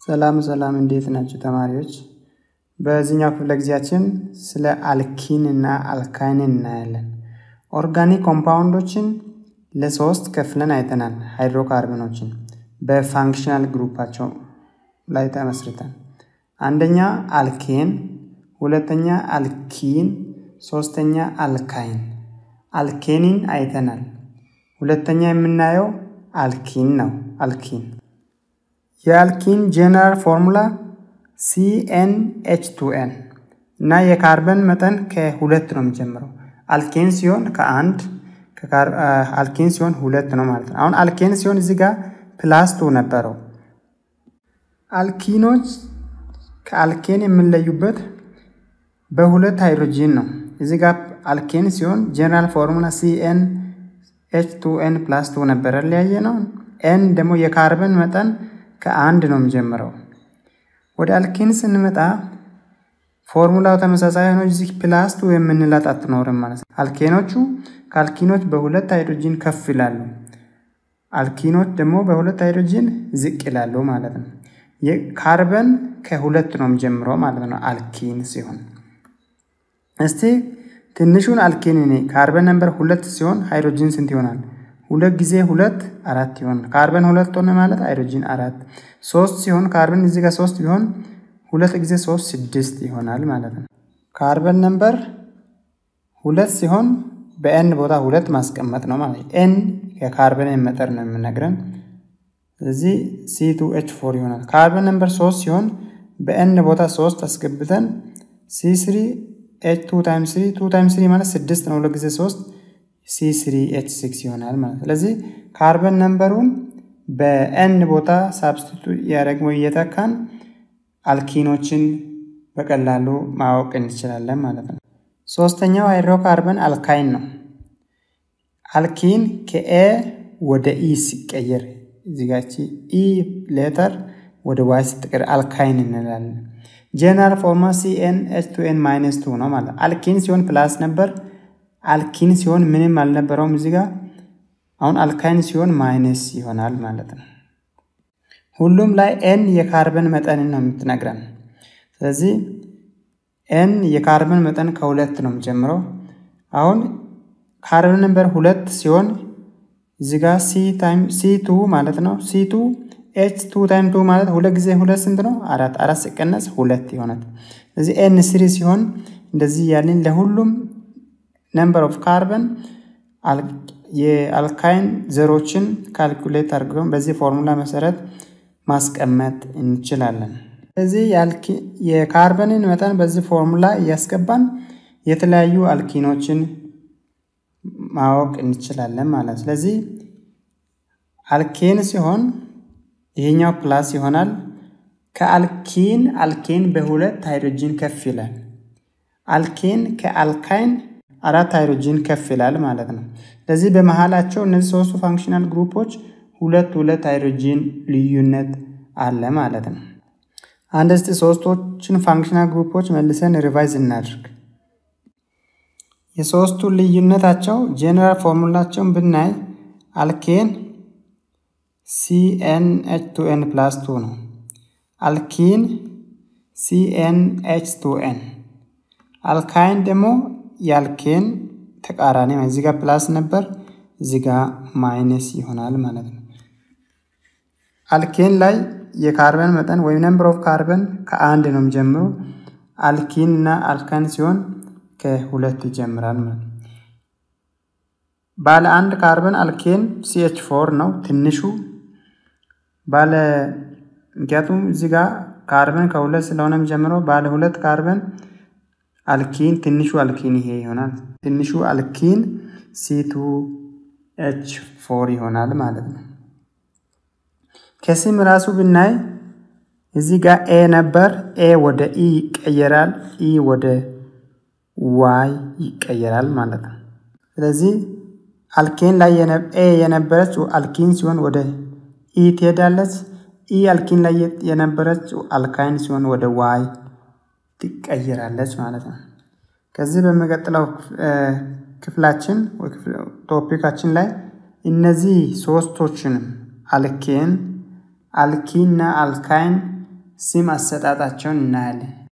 ሰላም ሰላም፣ እንዴት ናቸው ተማሪዎች? በዚህኛው ክፍለ ጊዜያችን ስለ አልኪን እና አልካይን እናያለን። ኦርጋኒክ ኮምፓውንዶችን ለሶስት ከፍለን አይተናል። ሃይድሮካርበኖችን በፋንክሽናል ግሩፓቸው ላይ ተመስርተን አንደኛ አልኬን፣ ሁለተኛ አልኪን፣ ሶስተኛ አልካይን። አልኬኒን አይተናል። ሁለተኛ የምናየው አልኪን ነው። አልኪን የአልኪን ጄነራል ፎርሙላ ሲኤን ኤች ቱ ኤን እና የካርበን መጠን ከሁለት ነው የሚጀምረው። አልኬን ሲሆን ከአንድ አልኬን ሲሆን ሁለት ነው ማለት ነው። አሁን አልኬን ሲሆን እዚህ ጋር ፕላስ ቱ ነበረው። አልኪኖች ከአልኬን የምንለዩበት በሁለት ሃይድሮጂን ነው። እዚህ ጋር አልኬን ሲሆን ጄነራል ፎርሙላ ሲኤን ኤች ቱ ኤን ፕላስ ቱ ነበረ ለያየ ነው። ኤን ደግሞ የካርበን መጠን ከአንድ ነው የሚጀምረው። ወደ አልኬን ስንመጣ ፎርሙላው ተመሳሳይ ሆኖ እዚህ ፕላስ ቱ የምንላት አትኖርም ማለት ነው። አልኬኖቹ ከአልኪኖች በሁለት ሃይድሮጂን ከፍ ይላሉ። አልኪኖች ደግሞ በሁለት ሃይድሮጂን ዝቅ ይላሉ ማለት ነው። የካርበን ከሁለት ነው የሚጀምረው ማለት ነው አልኪን ሲሆን። እስቲ ትንሹን አልኬን እኔ ካርበን ነምበር ሁለት ሲሆን ሃይድሮጂን ስንት ይሆናል? ሁለት ጊዜ ሁለት አራት ይሆናል። ካርበን ሁለት ሆነ ማለት ሃይድሮጂን አራት። ሶስት ሲሆን ካርበን እዚህ ጋር ሶስት ቢሆን ሁለት ጊዜ ሶስት ስድስት ይሆናል ማለት ነው። ካርበን ነምበር ሁለት ሲሆን በኤን ቦታ ሁለት ማስቀመጥ ነው ማለት ነው። ኤን የካርበንን መጠን ነው የምነግረን። ስለዚህ ሲ ቱ ኤች ፎር ይሆናል። ካርበን ነምበር ሶስት ሲሆን በኤን ቦታ ሶስት አስገብተን ሲ ስሪ ኤች ቱ ታይምስ ስሪ ቱ ታይምስ ስሪ ማለት ስድስት ነው። ሁለት ጊዜ ሶስት ሲ ስሪ ኤች ሲክስ ይሆናል ማለት ስለዚህ ካርበን ነምበሩን በኤን ቦታ ሳብስቲቱት እያደረግን ወይ እየተካን አልኪኖችን በቀላሉ ማወቅ እንችላለን ማለት ነው። ሶስተኛው ሃይድሮካርበን አልካይን ነው። አልኪን ከኤ ወደ ኢ ሲቀየር እዚጋቺ ኢ ሌተር ወደ ዋይ ስትቀር አልካይን እንላለን። ጄነራል ፎርማ ሲኤን ኤች ቱ ኤን ማይነስ ቱ ነው ማለት አልኪን ሲሆን ፕላስ ነበር። አልኪን ሲሆን ምንም አልነበረውም እዚህ ጋር። አሁን አልካይን ሲሆን ማይነስ ይሆናል ማለት ነው። ሁሉም ላይ ኤን የካርበን መጠንን ነው የምትነግረን። ስለዚህ ኤን የካርበን መጠን ከሁለት ነው የሚጀምረው። አሁን ካርበን ነምበር ሁለት ሲሆን እዚህ ጋር ሲ ታይም ሲ ቱ ማለት ነው። ሲ ቱ ኤች ቱ ታይም ቱ ማለት ሁለት ጊዜ ሁለት ስንት ነው? አራት። አራት ሲቀነስ ሁለት ይሆናል። ስለዚህ ኤን ስሪ ሲሆን እንደዚህ ያለን ለሁሉም ነምበር ኦፍ ካርበን የአልካይን ዘሮችን ካልኩሌት አድርገን በዚህ ፎርሙላ መሰረት ማስቀመጥ እንችላለን። ስለዚህ የካርበንን መጠን በዚህ ፎርሙላ እያስገባን የተለያዩ አልኪኖችን ማወቅ እንችላለን ማለት። ስለዚህ አልኬን ሲሆን ይሄኛው ፕላስ ይሆናል። ከአልኪን አልኬን በሁለት ሃይድሮጂን ከፍ ይላል። አልኬን ከአልካይን አራት ሃይድሮጂን ከፍ ይላል ማለት ነው። ስለዚህ በመሃላቸው እነዚህ ሶስቱ ፋንክሽናል ግሩፖች ሁለት ሁለት ሃይድሮጂን ልዩነት አለ ማለት ነው። አንድ እስቲ ሶስቶችን ፋንክሽናል ግሩፖች መልሰን ሪቫይዝ እናድርግ። የሶስቱ ልዩነታቸው ጄኔራል ፎርሙላቸውን ብናይ አልኬን ሲኤን ኤች ቱ ኤን ፕላስ ቱ ነው። አልኪን ሲኤን ኤች ቱ ኤን። አልካይን ደግሞ የአልኬን ተቃራኒ እዚህ ጋር ፕላስ ነበር፣ እዚህ ጋር ማይነስ ይሆናል ማለት ነው። አልኬን ላይ የካርበን መጠን ወይም ነምበር ኦፍ ካርበን ከአንድ ነው የሚጀምሩ። አልኪን እና አልካይን ሲሆን ከሁለት ይጀምራል ማለት ነው። ባለ አንድ ካርበን አልኬን ሲኤች ፎር ነው ትንሹ። ባለ ምክንያቱም እዚህ ጋር ካርበን ከሁለት ስለሆነ የሚጀምረው ባለ ሁለት ካርበን አልኪን ትንሹ አልኪን ይሄ ይሆናል። ትንሹ አልኪን ሲቱ ኤች ፎር ይሆናል ማለት ነው። ከስም ራሱ ብናይ እዚህ ጋር ኤ ነበር። ኤ ወደ ኢ ይቀየራል። ኢ ወደ ዋይ ይቀየራል ማለት ነው። ስለዚህ አልኬን ላይ ኤ የነበረች አልኪን ሲሆን ወደ ኢ ትሄዳለች። ኢ አልኪን ላይ የነበረች አልካይን ሲሆን ወደ ዋይ ትቀይራለች ማለት ነው። ከዚህ በሚቀጥለው ክፍላችን ቶፒካችን ላይ እነዚህ ሶስቶችንም አልኬን፣ አልኪና አልካይን ስም አሰጣጣቸውን እናያለን።